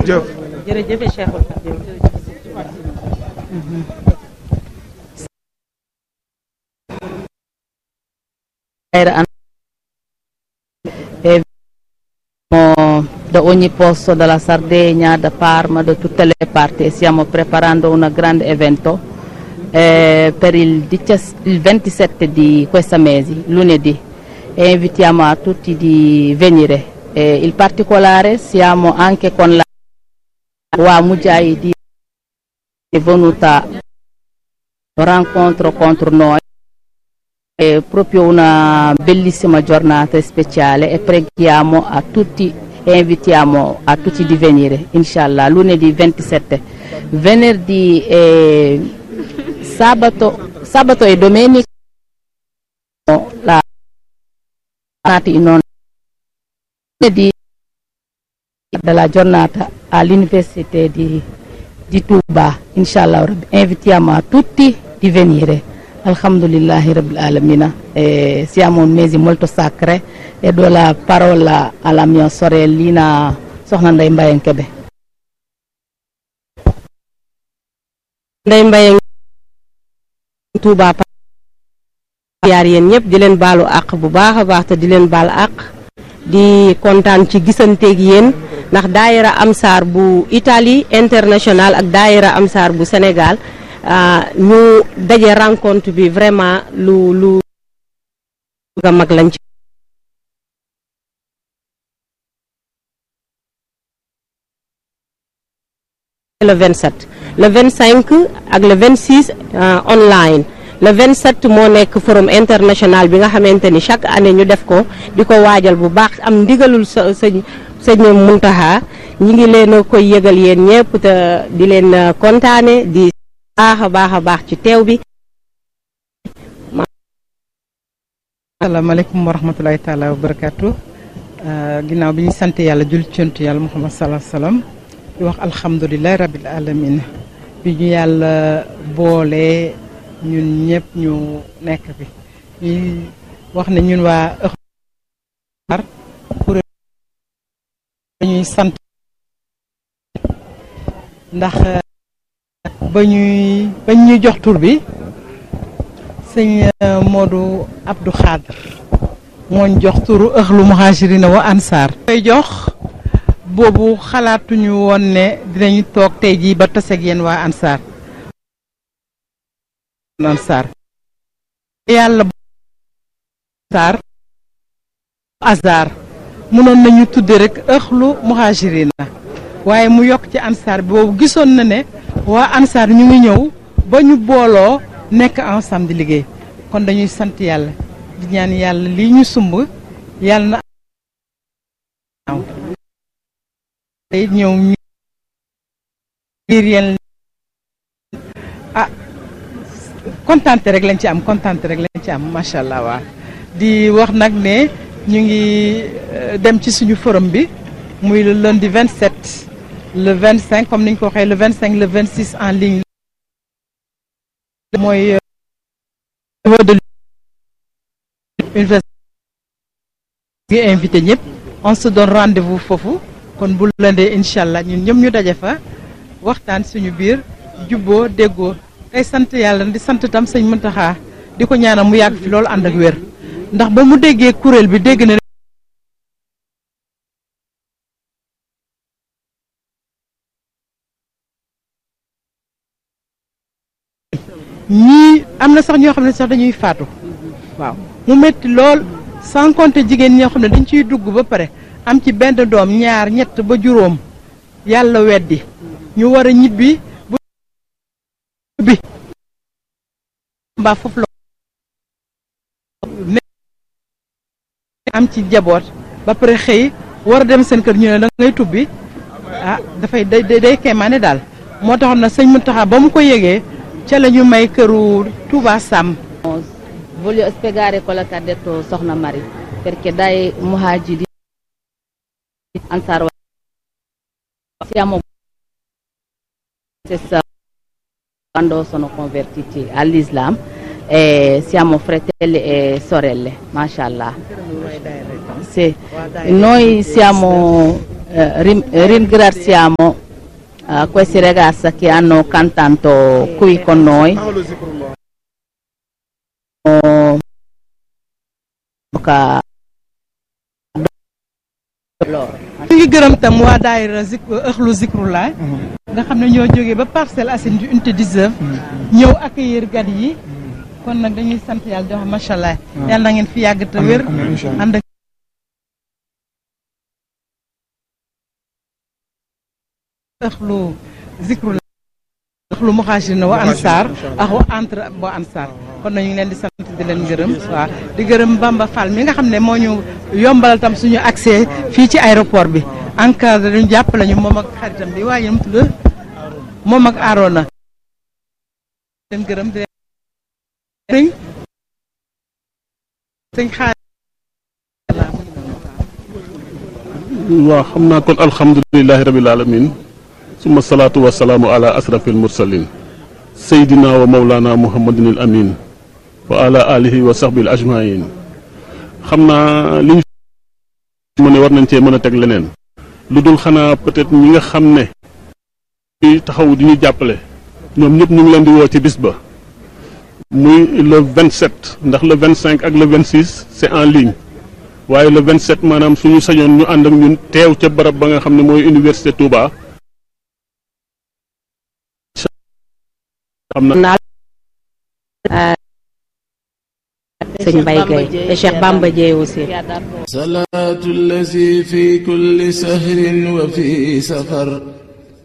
jëf jërëjëf Cheikhul Khadim e da ogni posto della Sardegna, da Parma, da tutte le parti e stiamo preparando un grande evento eh, per il, 17 il 27 di questo mese, lunedì, e invitiamo a tutti di venire. E in particolare siamo anche con la Wa Mujahidi è venuta rincontro contro noi. È proprio una bellissima giornata speciale e preghiamo a tutti e invitiamo a tutti di venire, inshallah, lunedì 27. Venerdì e sabato, sabato e domenica la in lunedì della giornata all'Università di, di Touba, inshallah, invitiamo a tutti di venire. Alhamdulillahi Rabbil Alamina. Eh, siamo un mese molto sacro e do la parola alla mia sorellina Soxna Ndeye Mbayang Kebe. Ndeye Mbayang Touba yaar yéen ñëpp di leen baalu àq bu baax a baax te di leen baal àq di kontaan ci gisanteeg yéen ndax daayira Amsaar bu Italie international ak daayira Amsaar bu Sénégal ñu daje rencontre bi vraiment lu lu nga mag lañ ci le 27 le 25 ak le 26 online le 27 moo nekk forum international bi nga xamante ni chaque année ñu def ko di ko waajal bu baax am ndigalul sa sëñ sëñ Muntaxa ñi ngi leen a koy yëgal yéen ñëpp te di leen kontaane di baax a baax a baax ci teew bi asalaamaaleykum wa rahmatulahi taala wa barakaatu ginnaaw bi ñu sant yàlla jul cont yàlla muhammad salaa salaam di wax alhamdulilahi rabil alamin bi ñu yàlla boole ñun ñëpp ñu nekk fi ñuy wax ne ñun waa ëxar kuréel dañuy sant ndax ba ñuy ba ñuy jox tur bi sëñ Modou Abdou Khadr mooñ jox turu ëxlu muhajirina wa ansaar koy jox boobu xalaatuñu woon ne dinañu toog tey jii ba taseeg yéen waa ansaar ansaar yàlla ansaar azar mënoon nañu tudde rek ëxlu muhajirina waaye mu yokk ci ansaar bi boobu gisoon na ne waa ansaar ñu ngi ñëw ba ñu booloo nekk ensemble di liggéey kon dañuy sant yàlla di ñaan yàlla lii ñu sumb yàlla na tey ñëw ngir yéen ah kontante rek lañ ci am kontante rek lañ ci am macha allah waa di wax nag ne ñu ngi dem ci suñu forum bi muy le lundi 27 le 25 comme ni ñu ko waxee le 25 le 26 en ligne mooy niveau de université ngi invité ñëpp on se donne rendez-vous foofu kon bu lëndee incha allah ñun ñëpp ñu daje fa waxtaan suñu biir jubboo déggoo tey sant yàlla di sant tam sëñ Muntaxa di ko ñaanal mu yàgg fi loolu ànd ak wér ndax ba mu déggee kuréel bi dégg na ñii am na sax ñoo xam ne sax dañuy faatu waaw mu métti lool sans compter jigéen ñoo xam ne dañ ciy dugg ba pare am ci benn doom ñaar ñett ba juróom yàlla weddi ñu war a ñibbi bu bi mbaa foofu la am ci jaboot ba pare xëy war a dem seen kër ñu ne da ngay tubbi ah dafay day day kéemaane daal moo taxoon na sëñ Mountakha ba mu ko yëgee ca la ñu may këru Touba Sam Voglio spiegare quello che ha detto Sokhna Mari, perché dai muhajiri Ansar siamo stessa quando sono convertiti all'Islam e siamo fratelli e sorelle, mashallah. Sì. Noi siamo eh, rim- ringraziamo eh, questi ragazzi che hanno cantato qui con noi. Oh, ka- ñu ngi gërëm tam waa daayira zik ëxlu zikrullah nga xam ne ñoo jógee ba Parcelles Assainies du unité 19 ñëw accueillir gan yi kon nag dañuy sant yàlla di wax macha allah yàlla na ngeen fi yàgg te wér ànd ak ëxlu zikrullah ëxlu muhaajirina wa ansaar ak wa entre wa ansaar kon nag ñu ngi leen di sant di leen gërëm waaw di gërëm Bamba Fall mi nga xam ne moo ñu yombalal tam suñu accès fii ci aéroport bi encadré ñu jàppale ñu moom ak xaritam bi waaye mu tudd moom ak Arona leen gërëm di leen sëñ xaar waaw xam naa kon alhamdulilahi rabil alamin suma salaatu wasalaamu ala asrafil mursalin seydina wa mawlana muhammadin al amin wa ala alihi wa sahbil ajmain xam naa li ñu mu ne war nañ cee mën a teg leneen lu dul xanaa peut-être ñi nga xam ne ñuy taxaw di ñu jàppale ñoom ñëpp ñu ngi leen di woo ci bis ba muy le 27 ndax le 25 ak le 26 c'est en ligne waaye le 27 maanaam suñu sañoon ñu ànd ak ñun teew ca barab ba nga xam ne mooy université Touba. xam na naa sëñ Mbaye Gueye et Cheikh Bamba Dieye aussi صلاة الذي في كل سهر وفي سفر